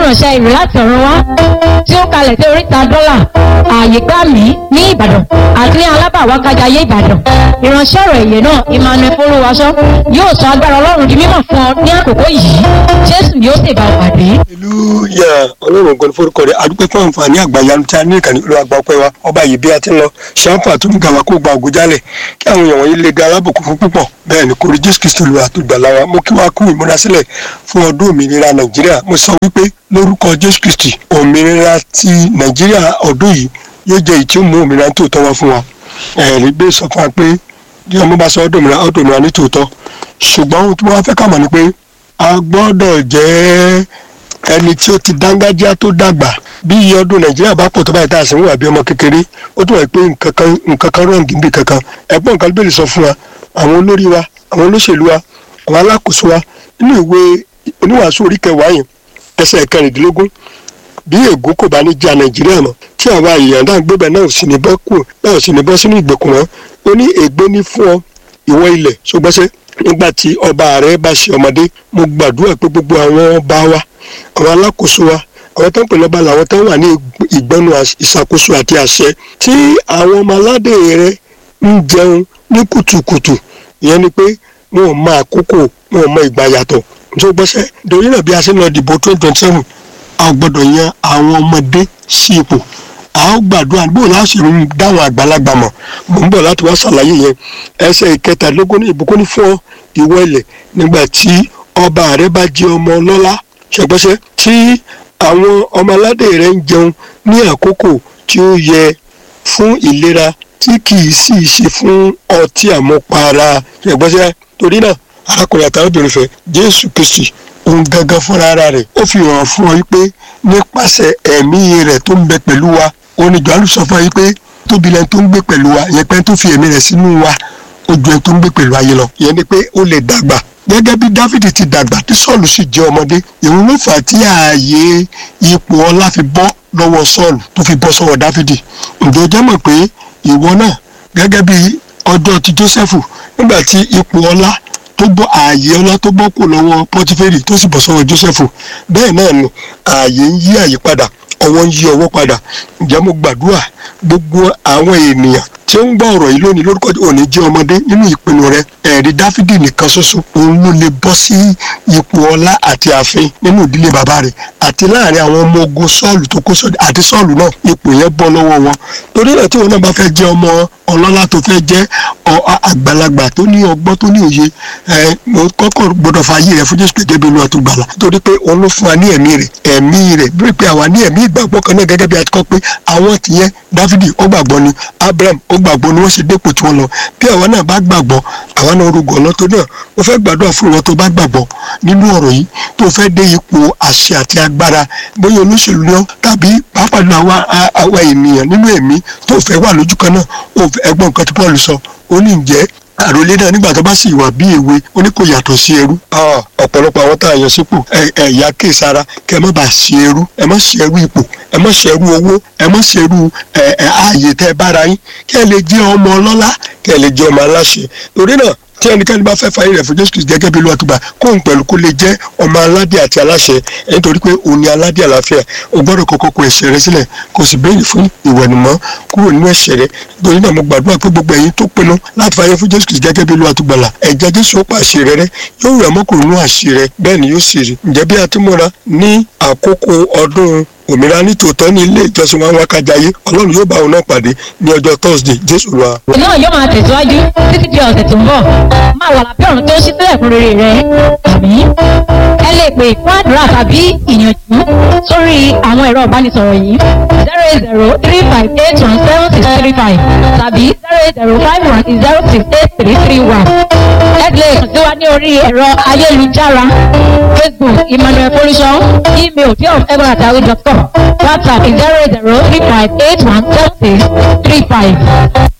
ìránṣẹ́ ìrè láti ọ̀run wá tí ó kalẹ̀ sí oríta dọ́là ààyè gbà mí ní ìbàdàn àti ní alábàwákájayé ìbàdàn ìránṣẹ́ ọ̀rọ̀ èyẹ náà emmanuel folúwaṣọ yóò sọ agbára ọlọ́run di mímọ̀ fún ọ ní àkókò yìí jésù yóò sì bá ọ pàdé. ìlú yà ọlọ́run ògbọ́n forúkọ rẹ̀ adúpẹ́ fún àǹfààní àgbàyanu tí a ní ìkànnì olú àgbà ọpẹ́ wa ọba yìí bí a ti ń lọ ṣàǹfà àtúntò wa kó gba ògo jálẹ̀ kí àwọn èèyàn wọ̀nyí lè ga alábòkú fún púpọ̀ bẹ́ẹ̀ ni kò rí jésù kristu lu àtúgbàlà wa mo kí wa kú ìmúrasílẹ̀ fún ọdún òmìnira nàìjíríà mo sọ wípé lórúkọ jésù kristi òmìnira ti nàìjíríà ọdún yìí yóò jẹ́ èyí tí ó mú òmìnira tó tọ́ wá fún wa ẹ̀rí gbé sọ fún wa pé bí ọmọ bá sọ ọdún òmìnira ọdún òmìnira ní tòótọ́ ṣùgbọ́n ohun tí wọ́n fẹ́ kà mọ̀ ni pé a gbọ́dọ̀ jẹ́ ẹni tí ó ti dángájá tó dàgbà bí iye ọdún nàìjíríà bá pọ̀ tó báyìí tá a sì ń wà bí ọmọ kékeré ó tún wà pé nǹkan kan nǹkan kan rọ̀ǹgì níbi kankan ẹ̀gbọ́n nǹkan bẹ́ẹ̀ lè sọ fún wa àwọn olórí wa àwọn olóṣèlú wa àwọn alákòóso wa nínú ìwé oníwàásù orí kẹwàá yẹn ẹsẹ̀ kẹrìndínlógún bí ègún kò bá ní já nàìjíríà mọ́ tí àwa èèyàn náà gbébẹ̀ náà ò sì ní bọ́ kù náà ò sì ní bọ́ sínú ìgbèkùn wọn ó ní ègbé ní fún ọ ìwọ ilẹ̀ ṣùgbọ́sẹ́ nígbà tí ọba rẹ bá ṣe ọmọdé mo gbàdúrà pé gbogbo àwọn ọba wa àwọn alákòóso wa àwọn tó ń pè lọ́ba làwọn tó wà ní ìgbẹ́nu ìṣàkóso àti àṣẹ tí àwọn ọmọ aládé rẹ ń jẹun ní kùtùkùtù ìyẹn ni pé wọn ò mọ àkókò wọn ò mọ ìgbà yàtọ̀ tó gbọ́sẹ̀ torí náà bí a ṣe ń lọ dìbò twenty twenty seven a gbọ́dọ̀ yan àwọn ọmọdé sí ipò a ó gbàdúrà bó láti ń dáwọn àgbàlagbà mọ̀ mò ń bọ̀ láti wá ṣàlàyé yẹn ẹsẹ̀ ìkẹtàlélógún ní ìbùkún ní fún ọ ìwọ ilẹ̀ nígbà tí ọba rẹ bá jẹ ọmọ ọlọ́lá ṣẹgbẹ́sẹ́ tí àwọn ọmọ aládé rẹ ń jẹun ní àkókò tí ó yẹ fún ìlera tí kì í sì ṣe fún ọtí àmupara ṣẹgbẹ́sẹ́ torí náà arákùnrin àtàwọn fẹ́ jésù kristi òun gangan fúnra ara rẹ̀ ó fi hàn fún ọ wípé nípasẹ̀ ẹ̀mí rẹ̀ tó ń bẹ pẹ̀lú wa oníjọ́ àlùsọ fún ọ wípé tóbi lẹ́ni tó ń gbé pẹ̀lú wa yẹn pé tó fi ẹ̀mí rẹ̀ sínú wa ó ju ẹni tó ń gbé pẹ̀lú ayé lọ yẹn ni pé ó lè dàgbà gẹ́gẹ́ bí dáfídì ti dàgbà tí sọ́ọ̀lù sì jẹ́ ọmọdé ìhun ló fà á tí ààyè ipò ọlá fi bọ́ lọ́wọ́ sọ́ọ̀lù tó fi bọ́ sọ́wọ́ dáfídì ǹjẹ́ o jẹ́ mọ̀ pé ìwọ náà gẹ́gẹ́ bí ọjọ́ ti jósẹ́fù nígbà tí ipò ọlá tó bọ́ ààyè ọlá tó bọ́ kù lọ́wọ́ pọ́tífẹ́rì tó sì bọ́ sọ́wọ́ jósẹ́fù bẹ́ẹ̀ náà ni ààyè ń yí àyè padà ọwọ́ ń yí ọwọ́ padà ǹjẹ́ mo gbàdúrà gbogbo àwọn ènìyàn tí ó ń gbọ́ ọ̀rọ̀ yìí lónìí lórúkọ òní jẹ́ ọmọdé nínú ìpinnu rẹ ẹ̀rí dáfídì nìkan ṣoṣo òun ló lè bọ́ sí ipò ọlá àti ààfin nínú ìdílé bàbá rẹ̀ àti láàrin àwọn ọmọ ogun sọ́ọ̀lù tó kó sọ́ọ̀lù àti sọ́ọ̀lù náà ipò yẹn bọ́ lọ́wọ́ wọn torí náà tí wọn náà bá fẹ́ jẹ́ ọmọ ọlọ́lá tó fẹ́ jẹ́ àgbàlagbà tó ní ọgbọ́n tó ní òye ẹ mo kọ́kọ́ gbọ́dọ̀ fa ayé rẹ fún jésù gẹ́gẹ́ bí olúwa tó gbàlà torí pé òun ló fún wa ní ẹ̀mí rẹ̀ ẹ̀mí rẹ̀ bí pé àwa ní ẹ̀mí ìgbàgbọ́ kan náà gẹ́gẹ́ bí a ti kọ́ pé àwọn tìyẹn dáfídì ó gbàgbọ́ ni abraham ó gbàgbọ́ ni wọ́n ṣe dépò tí wọ́n lọ bí àwa náà bá gbàgbọ́ àwa náà rúgọ ọ̀nà tó náà mo fẹ́ gbàdúrà fún ìwọ tó bá gbàgbọ́ nínú ọ̀rọ̀ yìí tó fẹ́ dé ipò àṣẹ àti agbára bóyá olóṣèlú ni ọ́ tàbí pàápàá nínú àwa ènìyàn nínú ẹ̀mí tó fẹ́ wà lójú kan náà ẹgbọ́n nǹkan tí paul sọ ó ní ǹjẹ́ àròlé náà nígbà tó bá sì wà bí èwe ó ní kò yàtọ̀ sí ẹrú. ọ̀pọ̀lọpọ̀ àwọn tá a yàn sípò ẹ̀yà kéésara kẹ́ ẹ má bàa ṣe ẹrú ẹ má ṣe ẹrú ipò ẹ má ṣe ẹrú owó ẹ má ṣe ẹrú ààyè tẹ́ ẹ bára yín kẹ́ ẹ lè jẹ́ ọmọ ọlọ́lá kẹ́ ẹ lè jẹ́ ọmọ aláṣẹ torí náà tí ẹnikẹ́ni bá fẹ́ fàyè rẹ̀ fún jésù kristu gẹ́gẹ́ bí olùwàtúgbà kóun pẹ̀lú kó lè jẹ́ ọmọ aládé àti aláṣẹ nítorí pé òun ni aládé àlàáfíà o gbọ́dọ̀ kọ́kọ́ kó ẹ̀ṣẹ̀ rẹ sílẹ̀ kó sì béèrè fún ìwẹ̀nùmọ́ kúrò nínú ẹ̀ṣẹ̀ rẹ torí náà mo gbàdúrà pé gbogbo ẹ̀yin tó pinnu láti fàyè fún jésù kristu gẹ́gẹ́ bí olùwàtúgbàlà ẹ̀jẹ̀ jésù ó pa àṣẹ rẹ rẹ yóò rẹ̀ mọ́kùnrin nínú àṣẹ rẹ bẹ́ẹ̀ ni yóò sì rí ǹjẹ́ bí a ti múra ní àkókò ọdún òmìnira nítòótọ́ ní ilé ìjọsìn wa wákàjáyé ọlọ́run yóò bá òun náà pàdé ní ọjọ́ thursday jésù wa. náà yóò máa tẹ̀síwájú títí di ọ̀sẹ̀ tó ń bọ̀ máa wà lábẹ́ ọ̀run tó ń ṣí sílẹ̀ fún rere rẹ àmì ẹ lè pè fún àdúrà tàbí ìyànjú sórí àwọn ẹ̀rọ ìbánisọ̀rọ̀ yìí zero eight zero three five eight one seven six three five tàbí zero eight zero five one zero six eight three three one ẹ lè kàn sí wa ní orí ẹ̀rọ ayélujára facebook emmanuel folúṣọ email fearofever@yahoo.com whatsapp zero eight zero three five eight one seven six three five.